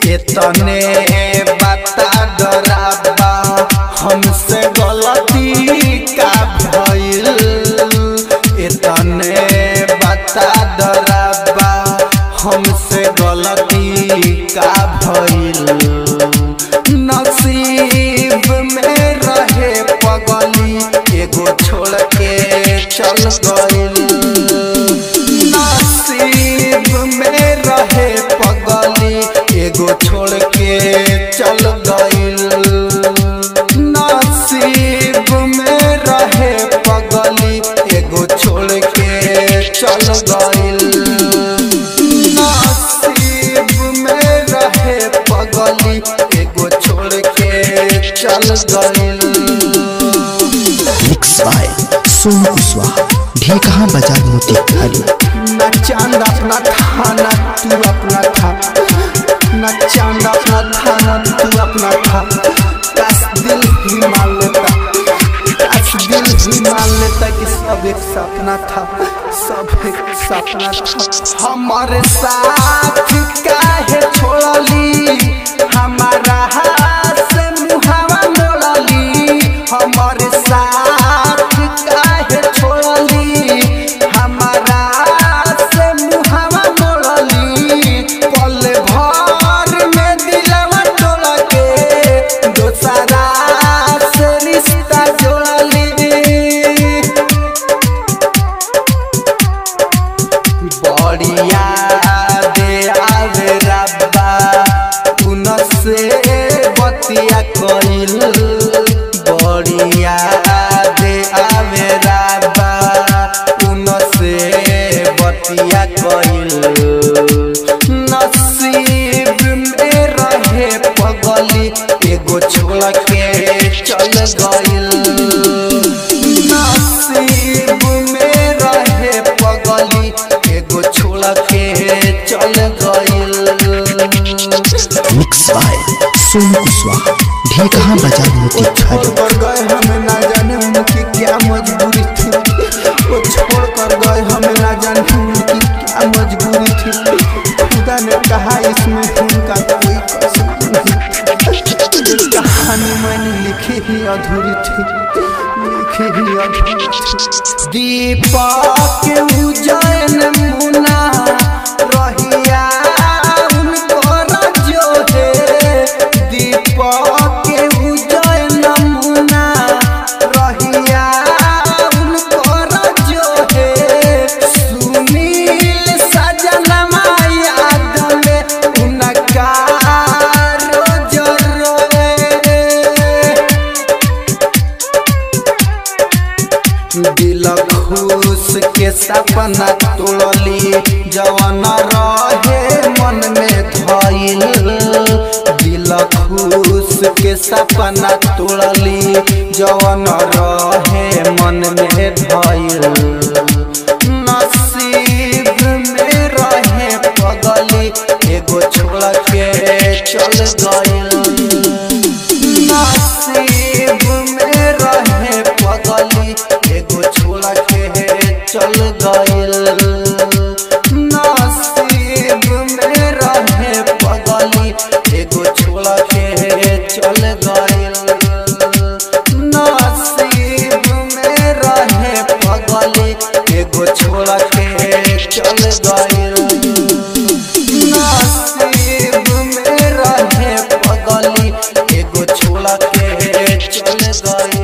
इतने बता डराबा हमसे गलती का भइल इतने बता डराबा हमसे गलती का भइल नसीब में रहे पगली एगो छोड़ के चल गइल नसीब में रहे पगली एगो छोड़ के चल गइल नसीब में रहे पगली एगो छोड़ के चल गइल नसीब में रहे पगली एगो छोड़ के चल गइल मिक्स बाय सोनू कुशवाहा ढेकहा बाजार मोतिहारी न चांद अपना था न तू अपना था न चांद अपना था न तू अपना था काश दिल ही मान लेता काश दिल ही मान लेता कि सब एक सपना था सब एक सपना था हमारे साथ काहे छोड़ली हमारा हाथ से मुहावा मोड़ली हमारे साथ काहे छोड़ली हमारा से मुहावा मोड़ली पल भर में दिलवा तोड़ के दोसरा से रिश्ता जोड़ली बढ़िया दे आवे रब्बा उनसे बतिया कइल बढ़िया दे आवे रब्बा उनसे बतिया कइल नसीब में रहे पगली एगो छोड़ के चल गइल नसीब में रहे पगली एगो छोड़ के चल गइल मिक्स बाय सोनू कुशवाहा ढेकहा बाजार मोतिहारी छोड़ कर गए हमें ना जाने उनकी क्या मजबूरी थी वो छोड़ कर गए हमें ना जाने उनकी क्या मजबूरी थी खुदा ने कहा इसमें उनका कोई कसूर नहीं ये कहानी मैंने लिखी ही अधूरी थी लिखी ही अधूरी थी दीपक उजैन मुना रहिया उनको रजो है दीपक उजैन मुना रहिया उनको रजो है सुनील सजनमा याद में उनका रोज रोए दिल खुश के सपना तोड़ली जवन रहे मन में धइल दिल खुश के सपना तोड़ली जवन रहे मन में धइल नसीब में रहे पगली एगो छोड़ के चल गइल नसीब में रहे पगली एगो छोड़ के चल गइल नसीब में रहे पगली एगो छोड़ के चल गइल नसीब में रहे पगली एगो छोड़ के चल गइल नसीब में रहे पगली एगो छोड़ के चल गइल